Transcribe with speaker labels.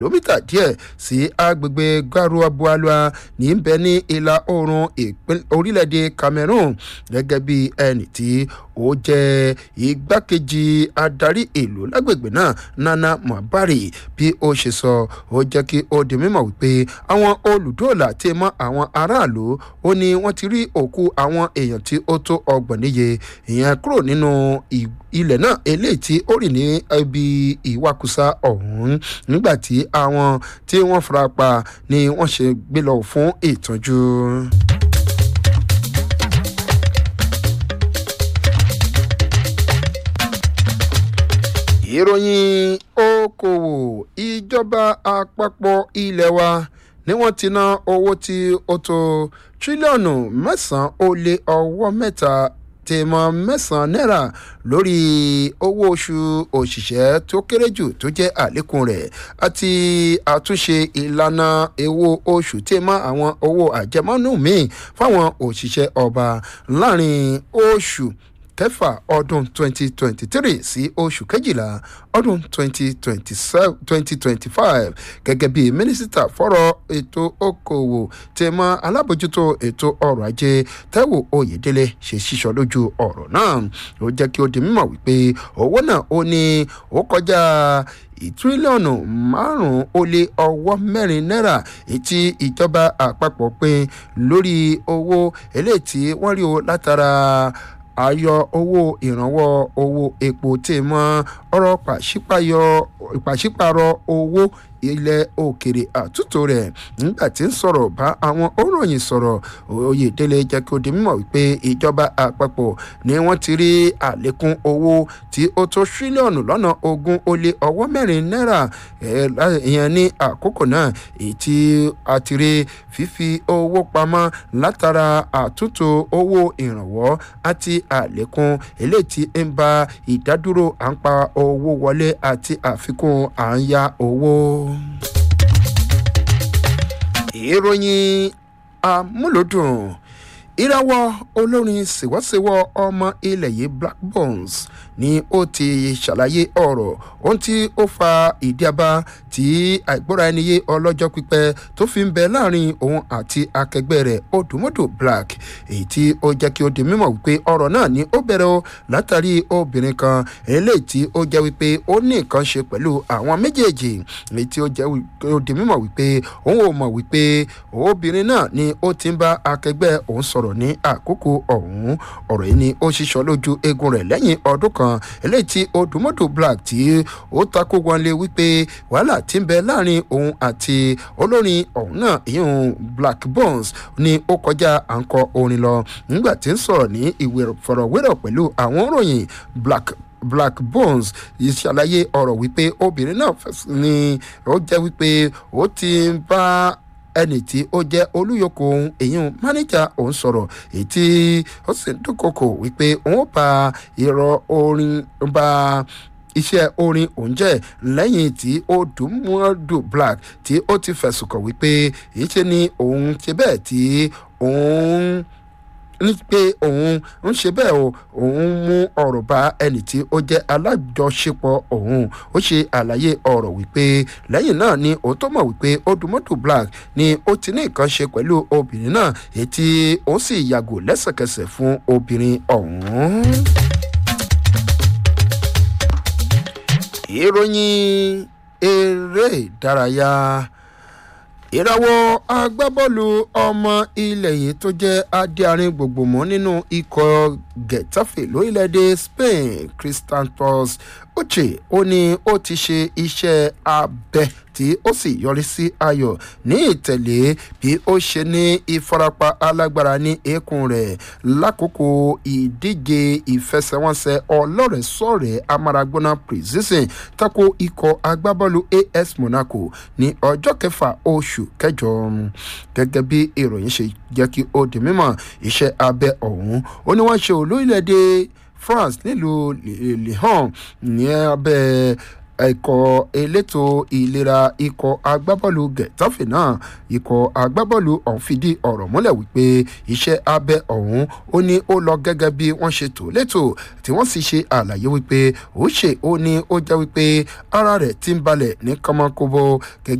Speaker 1: kìlómítà díẹ̀ sí agbègbè garuabualua ní bẹ ní ìlà oòrùn orílẹ̀-èdè cameroon gẹ́gẹ́ bí ẹnì tí ó jẹ́ igbákejì adarí ìlú lágbègbè náà nana mabari bí ó ṣe sọ ó jẹ́ kí ó di mímọ̀ wípé àwọn olùdóòlà tí mọ́ àwọn aráàlú ó ní wọ́n ti rí òkú àwọn èèyàn tí ó tó ọgbọ̀n níye ìyẹn kúrò nínú ilẹ̀ náà eléyìí tí ó rì ní ibi ìwakùsà ọ̀hún nígbà tí àwọn tí wọ́n fara pa ni wọ́n ṣe gbé lọ fún ìtọ́jú. ìròyìn okòwò ìjọba àpapọ̀ ilé wa ni wọ́n ti ná owó tí ó tó tírílíọ̀nù mẹ́sàn-án ó lé ọwọ́ mẹ́ta tèmọ mẹ́sàn-án náírà lórí owó oṣù òṣìṣẹ́ tó kéré jù tó jẹ́ àlékún rẹ̀ àti àtúnṣe ìlànà owó oṣù tèmọ àwọn owó àjẹmọ́nú míì fáwọn òṣìṣẹ́ ọba láàrin oṣù kẹfà ọdún 2023 sí oṣù kejìlá ọdún 2025 gẹ́gẹ́ bí mínísítà fọ́rọ̀ ètò okòwò tẹ̀mọ́ alábòjútó ètò ọrọ̀ ajé taiwo oyèdélé ṣe sísọ lójú ọ̀rọ̀ náà ó jẹ́ kí ó di mímọ̀ wípé owó náà ó ní ó kọjá tírílíọ̀nù márùn-ún ó lé ọwọ́ mẹ́rin náírà etí ìjọba àpapọ̀ pín lórí owó eléyìí tí wọ́n rí o látara ayọ owó ìrànwọ́ owó epo tí mọ́ ọ̀rọ̀ pàṣípàrọ̀ owó ilẹ̀ òkèrè àtúntò rẹ̀ nígbà tí ń sọ̀rọ̀ bá àwọn òròyìn sọ̀rọ̀ oyèdélé jẹ́ kí ó di mímọ̀ wípé ìjọba àpapọ̀ ni wọ́n ti rí àlékún owó tí ó tó tírílíọ̀nù lọ́nà ogún ó lé ọwọ́ mẹ́rin náírà ìyẹn ní àkókò náà èyí tí a ti rí fífi owó pamọ́ látara àtúntò owó ìrànwọ́ àti àlékún eléyìí tí ń ba ìdádúró à ń pa owó wọlé àti àfikún à ń ya owó ìròyìn amúlòdùn ìràwọ̀ olórin ṣèwọ́ṣèwọ́ ọmọ ilẹ̀ yìí black bones ni ó ti ṣàlàyé ọ̀rọ̀ ohun tí ó fa ìdí abá tí àìgbọ́ra ẹni yé ọlọ́jọ́ pípẹ́ tó fi ń bẹ láàrin òun àti akẹgbẹ́ rẹ̀ odùmọ́dù black èyí tí ó jẹ́ kí ó di mímọ̀ wípé ọ̀rọ̀ náà ni ó bẹ̀rẹ̀ o látàrí obìnrin kan eléyìí tí ó jẹ́ wípé ó ní nǹkan ṣe pẹ̀lú àwọn méjèèjì èyí tí ó jẹ́ ó di mímọ̀ wípé òun ò mọ̀ wípé obìnrin náà ni ó ti ń bá akẹgbẹ́ òun sọ̀rọ̀ ní àkókò ọ̀hún ọ̀rọ̀ yìí ni ó ṣiṣọ́ lójú eegun rẹ̀ lẹ́yìn ọdún kan eléyìí tí odùmọ́dù black tí ó takò wọlé wípé wàhálà ti ń bẹ láàrin òun àti olórin ọ̀hún náà ìyẹn black bones ni ó kọjá à ń kọ orin lọ nígbà tí ń sọ̀rọ̀ ní ìwé fọ̀rọ̀wérọ̀ pẹ̀lú àwọn òròyìn black black bones ṣàlàyé ọ̀rọ̀ wípé obìnrin náà ni ó jẹ́ wípé ó ti ń bá ẹnì tí ó jẹ́ olúyọkọ ohun èyàn mánéjà òun sọ̀rọ̀ èyí tí ó sì ń dúnkokò wípé òun bá irọ́ orin bá iṣẹ́ orin òun jẹ́ lẹ́yìn tí ó dùnmọ́dù black tí ó ti fẹ̀sùn kàn wípé èyí ṣe ni òun ṣe bẹ́ẹ̀ tí òun ní pé òun ń ṣe bẹ́ẹ̀ o òun mú ọ̀rọ̀ bá ẹnì tí ó jẹ́ alájọṣepọ̀ òun ó ṣe àlàyé ọ̀rọ̀ wípé lẹ́yìn náà ni òun tó mọ̀ wípé odùmọ́tò black ni ó ti ní nǹkan ṣe pẹ̀lú obìnrin náà èyí tí ó sì yàgò lẹ́sẹ̀kẹsẹ̀ fún obìnrin ọ̀hún. ìròyìn eré ìdárayá ìràwọ̀ agbábọ́ọ̀lù ọmọ ilẹ̀ yìí tó jẹ́ adéarin gbogbo mọ́ nínú ikọ̀ getafe lórílẹ̀‐èdè spain christantos uche ó ní ó ti ṣe iṣẹ́ abẹ tí ó sì yọrí sí ayọ̀ ní ìtẹ̀lé bí ó ṣe ní ìfarapa alágbára ní eékún rẹ̀ lákòókò ìdíje ìfẹsẹ̀wọnsẹ̀ ọlọ́rẹ̀ẹ́sọ̀rẹ̀ amáragbóná precision tako ikọ̀ agbábọ́ọ̀lù as monaco ní ọjọ́ kẹfà oṣù kẹjọ gẹ́gẹ́ bí ìròyìn ṣe jẹ́ kí ó di mímọ̀ iṣẹ́ abẹ ọ̀hún ó ní wọ́n ṣe olórílẹ̀‐èdè france nílùú lyon ní abẹ́ ikọ̀ elétò ìlera ikọ̀ agbábọ́ọ̀lù getafe náà ikọ̀ agbábọ́ọ̀lù ọ̀hún fìdí ọ̀rọ̀ múlẹ̀ wípé iṣẹ́ abẹ ọ̀hún ó ní ó lọ gẹ́gẹ́ bí wọ́n ṣe tò létò tí wọ́n sì ṣe àlàyé wípé ó ṣe ó ní ó jẹ́ wípé ara rẹ̀ ti ń balẹ̀ ní kọ́mọkóbó